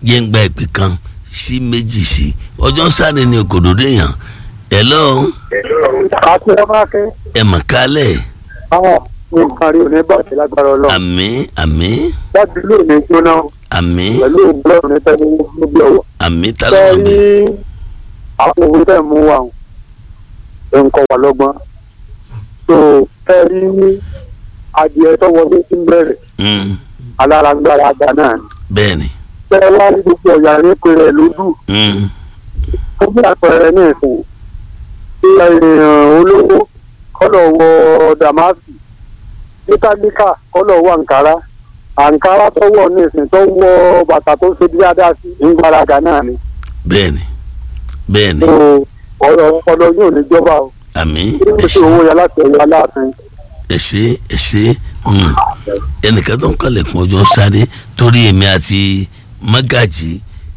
jẹ́ ń gba ìpè kan sí méjì sí ọjọ́ sáré ni òkòdó déyàn hello àti ọmọ akẹ́ ẹ mọ̀ kálẹ̀ àwọn nǹkan rí òní bàjẹ́ lágbára ọlọ́run àmín àmín láti ilé òní jóná àmín pẹ̀lú òǹgbọ́n ní tẹ́lẹ̀ níbi ọ̀wọ́. àmín fẹ́ tálọ́ rí mi àwọn òwe tẹ̀ mú wa nǹkan wà lọ́gbọ́n tó fẹ́ rí adìẹ tó wọlé sí bẹ̀rẹ̀ Mm, alárágbára àgbà náà ni. bẹ́ẹ̀ ni fẹ́ wá rí gbogbo ọ̀yà ní pèrè lójú Mm, ó bí àpẹẹrẹ ní ìsìn tí èèyàn olówó kọ́lọ̀ wọ dàmásì mẹkáníkà kọ́lọ̀ wọ àǹkárá àǹkárá tó wọ̀ ní ìsìn tó wọ bàtà tó ṣe bí dáadáa sí ìgbàlagbà náà ni. bẹ́ẹ̀ ni bẹ́ẹ̀ ni tó ọ̀rọ̀ ọpọlọ yóò ní jọba o àmín kí ló ẹ ṣe ṣé owó yẹn láti ẹ̀yà aláàfin. ẹ ṣé ẹ ṣé Mm. ẹnìkan tó ń kọ́lẹ̀kùn ọjọ́ sáré torí èmi àti mágàjì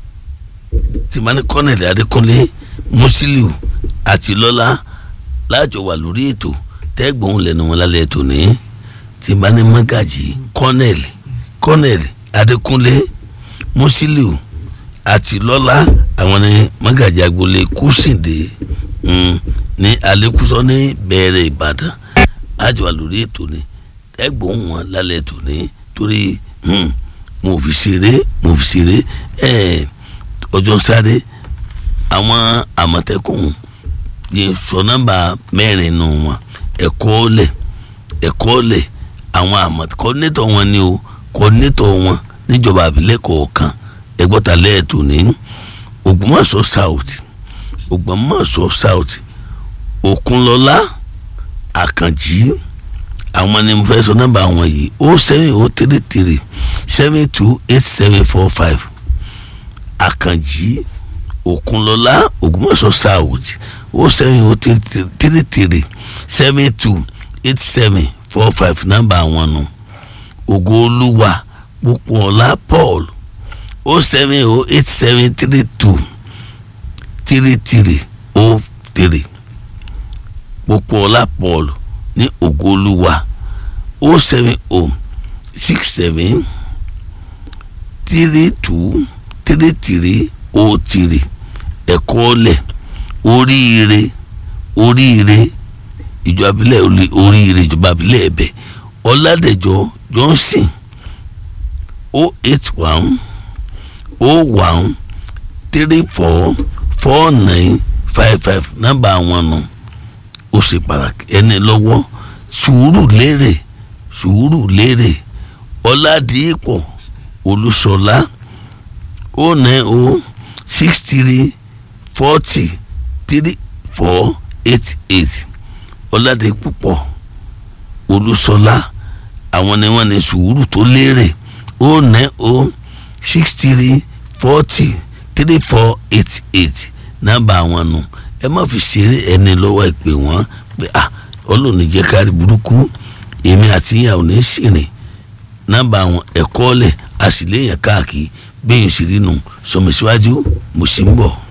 tìmánì kọ́nẹ̀lì adékúnlé musiliu àti lọ́lá láàjọ wà lórí ètò tẹ́gbọ̀n lẹ́nu wọn lálẹ́ ètò ní tìmánì mágàjì kọ́nẹ̀lì kọ́nẹ̀lì adékúnlé musiliu àti lọ́lá àwọn ní mágàjì agboolé kùsìndé mm, ní alẹ́kùsọ ní bẹ̀rẹ̀ ìbàdàn àjọ wà lórí ètò ní ẹgbọn wọn lálẹ́ tòní torí hmm, mo fi ṣeré mo fi ṣeré ẹ ọjọ́ sáré àwọn àmọ̀tẹ́kùn yẹn sọ nọ́mbà mẹ́rin nù wọn ẹ̀kọ́ lẹ̀ ẹ̀kọ́ lẹ̀ àwọn àmọ̀tẹ́ kọ́ńdétọ̀ wọn ni o kọ́ńdétọ̀ wọn níjọba àbílẹ̀ kọ̀ọ̀kan ẹgbọ́ta lẹ́ẹ̀tò ní Ògbómọ̀ṣọ́ south Ògbómọ̀ṣọ́ south Òkúnlọ́lá Àkànjí àwọn ni mo fẹ́ sọ nọ́mbà àwọn yìí o seven o three three seven two eight seven four five àkànjí òkunlọ́lá ògbómọ̀ṣọ́ south o seven o three three seven two eight seven four five nọ́mbà àwọn nù ògoolúwa pópóọlá paul o seven o eight seven three two three three o three pópóọlá paul ní ògoolúwa o seven o six seven three two three three o three ẹ̀kọ́ lẹ̀ oríire oríire ìjọba abilẹ̀ oríire ìjọba abilẹ̀ ẹ̀bẹ̀ ọ̀làdẹ̀jọ johnson o eight one o one three four four nine five five nọ́mbà àwọn nù ó ṣe pàtàkì ẹni lọ́wọ́ sùúrù lérè sùúrù lérè ọ̀làdìpọ̀ olúṣọlá o nine o six three forty three four eight eight ọ̀làdìpọ̀ olúṣọlá àwọn ni wọ́n ní sùúrù tó lérè o nine o six three forty three four eight eight nọ́mbà àwọn nù ẹ má fi ṣeré ẹni lọ́wọ́ ẹ pè wọ́n pé ah ọlọ́run jẹ́ kárí burúkú èmi àti ìyàwó ní sìnrìn nọ́mbà àwọn ẹ̀kọ́ lẹ̀ àṣìlẹ́yìn káàkiri bẹ́ẹ̀ sì rí nu sọmọ síwájú mo sì ń bọ̀.